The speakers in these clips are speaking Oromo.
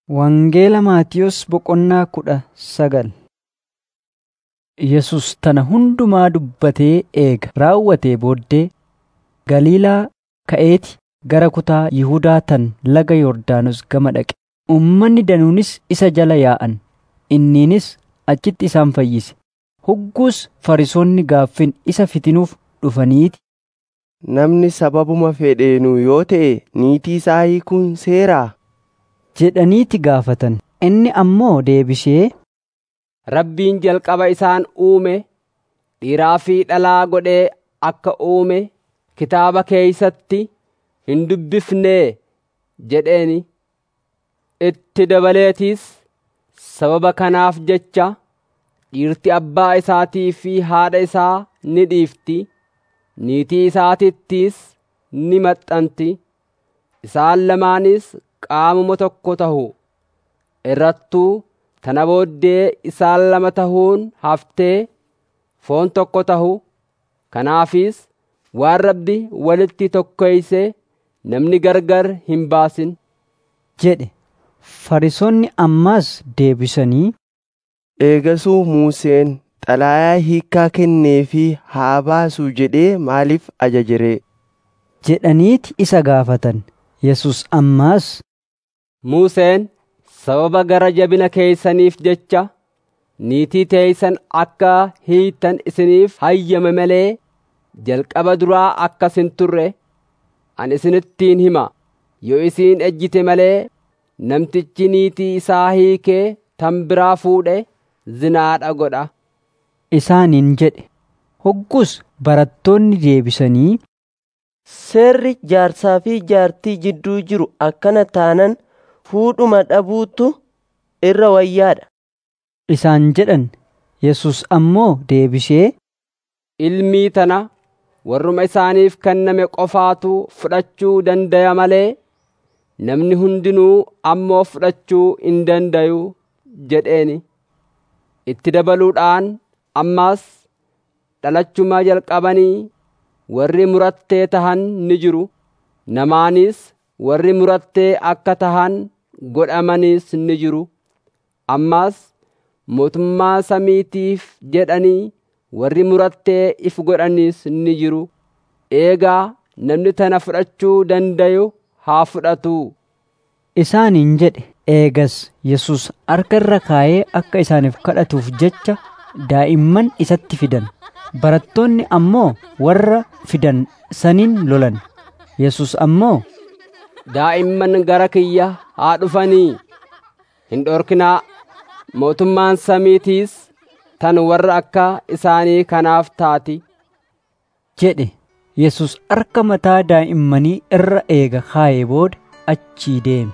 Wangeela Maatiyos boqonnaa kudha sagal Yesus tana hundumaa dubbatee eega raawwatee booddee Galiilaa ka'eeti gara kutaa Yihuudaa tan laga Yordaanos gama dhaqe. Uummanni danuunis isa jala yaa'an; inniinis achitti isaan fayyise. Hogguus Fariisonni gaaffin isa fitinuuf dhufaniiti. Namni sababuma fedheenuu yoo ta'e niitii isaa hiikuun seeraa? jedhaniiti gaafatan. Inni ammoo deebisee, Rabbiin jalqaba isaan uume dhiiraa fi dhalaa godhee akka uume kitaaba keeysatti hin dubbifnee jedheeni. Itti dabaleetis sababa kanaaf jecha dhiirti abbaa isaatii fi haadha isaa ni dhiifti, niitii isaatittis ni maxxanti, isaan lamaanis qaamuma tokko tahu. Irrattuu tana booddee isaan lama tahuun haftee foon tokko tahu. Kanaafis waan Rabbi walitti tokkeeyse namni gargar hin baasin. jedhe. Fariisonni ammas deebisanii, Eegasuu Museen xalaayaa hiikkaa kenneefii haa baasuu jedhee maaliif ajaje ree? jedhaniiti isa gaafatan. Yesus ammaas, Museen sababa gara jabina keeysaniif jecha niitii teeysan akka hiiktan isiniif hayyame malee jalqaba duraa akkas hin turre ani isinittiin hima yoo isiin ejjite malee namtichi niitii isaa hiikee tan biraa fuudhe zinaadha godha. isaaniin jedhe. Hoggus barattoonni deebisanii, Seerri jaarsaa fi jaartii jidduu jiru akkana taanan fuudhuma dhabuutu irra wayyaadha. isaan jedhan. Yesus ammoo deebisee, Ilmii tana warruma isaaniif kenname qofaatu fudhachuu dandaya malee namni hundinuu ammoo fudhachuu hin dandayu jedheeni. Itti dabaluudhaan ammas dhalachuma jalqabanii warri murattee tahan ni jiru. Namaanis warri murattee akka tahan godhamanis ni jiru. Ammas mootummaa samiitiif jedhanii warri murattee if godhanis ni jiru. Eegaa namni tana fudhachuu dandayu haa fudhatu. isaaniin jedhe. Eegas Yesus harka irra kaayee akka isaaniif kadhatuuf jecha daa'imman isatti fidan. Barattoonni ammoo warra fidan saniin lolan. Yesus ammoo, Daa'imman gara kiyya haa dhufanii hin dhorkinaa. Mootummaan samiitiis tan warra akka isaanii kanaaf taati. jedhe. Yesus harka mataa daa'immanii irra eega kaayee booda achii deeme.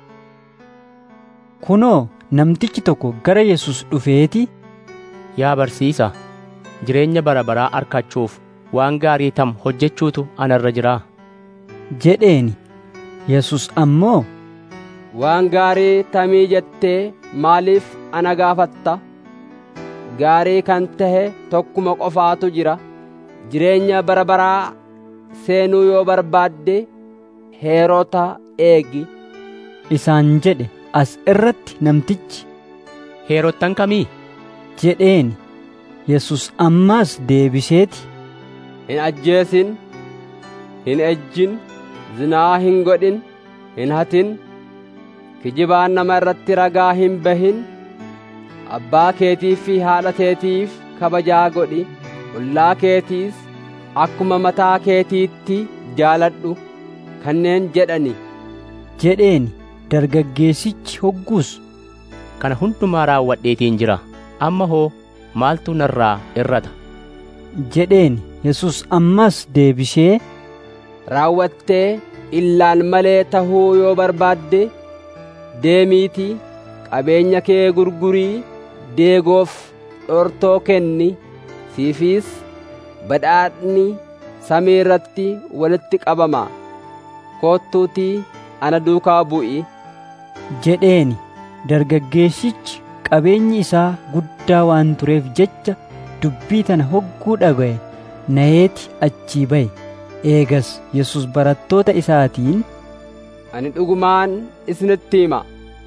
Kunoo namtichi tokko gara Yesus dhufeeti Yaa barsiisaa, jireenya bara baraa argachuuf waan gaarii tam hojjechuutu anarra jiraa. jedheeni. Yesus ammoo, Waan gaarii tamii jettee maaliif ana gaafatta? Gaarii kan tahe tokkuma qofaatu jira. Jireenya bara baraa seenuu yoo barbaadde heerota eegi. isaan jedhe. As irratti namtichi Heerottan kamii? jedheeni. Yesus ammaas deebiseeti Hin ajjeesin, hin ejjin, zinaa hin godhin, hin hatin, kijibaan nama irratti ragaa hin bahin, abbaa keetiif fi haadha keetiif kabajaa godhi, ollaa keetiis akkuma mataa keetiitti jaaladhu kanneen jedhani. jedheeni. Dargaggeessichi hogguus Kana hundumaa raawwadheetiin jira. Amma hoo maaltu narraa irrata? jedheeni. Yesus ammas deebisee raawwattee illaan malee tahuu yoo barbaadde deemiitii qabeenya kee gurgurii deegoof dhortoo kenni siifis badhaadhni samii irratti walitti qabama koottuutii ana duukaa bu'i jedheeni. Dargaggeessichi qabeenyi isaa guddaa waan tureef jecha dubbii tana hogguu dhaga'e naheeti achii ba'e. Eegas Yesus barattoota isaatiin ani dhugumaan isinitti hima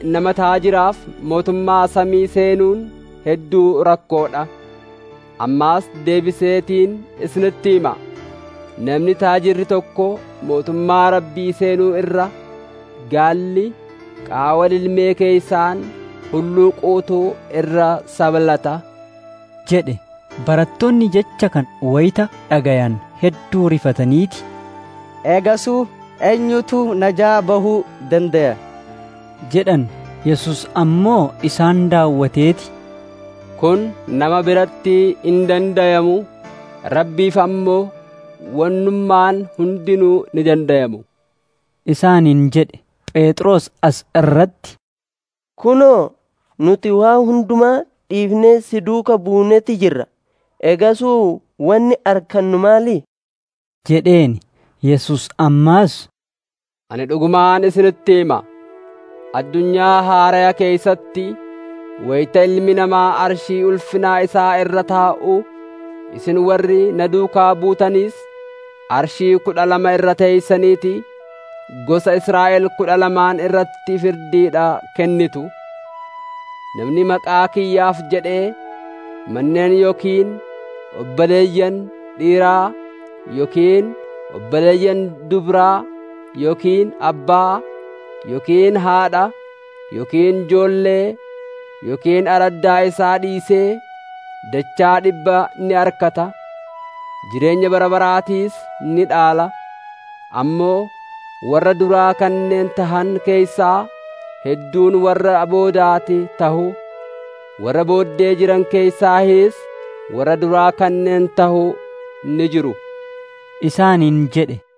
nama taajiraaf mootummaa samii seenuun hedduu rakkoodha ammaas deebiseetiin isinitti hima namni taajirri tokko mootummaa rabbii seenuu irra gaalli qaawwa ilmee keeysaan hulluuquutu irra sabalata jedhe barattoonni jecha kan wayita dhagayan hedduu rifataniiti eegasuu eenyutu najaa bahuu dandaya jedhan yesus ammoo isaan daawwateeti kun nama biratti hin dandayamu rabbiif ammoo wannummaan hundinuu ni dandayamu isaaniin jedhe phexros as irratti kunoo nuti waa hundumaa dhiifnee si duuka buunetti jirra eegasuu wanni arkannu maali jedheen yesus ammaas ani dhugumaan isinitti hima addunyaa haaraya keeysatti wayita ilmi namaa arshii ulfinaa isaa irra taa'u isin warri na duukaa buutaniis arshii kudha lama irra teeysaniiti gosa Israa'el kudha lamaan irratti firdiidha kennitu namni maqaa kiyyaaf jedhee manneen yookiin obboleeyyan dhiiraa yookiin obboleeyyan dubraa yookiin abbaa yookiin haadha yookiin joollee yookiin araddaa isaa dhiisee dachaa dhibba ni arkata jireenya bara baraatiis ni dhaala ammoo warra duraa kanneen tahan keeysaa hedduun warra boodaati tahu warra booddee jiran keeysaahis warra duraa kanneen tahu ni jiru isaaniin jedhe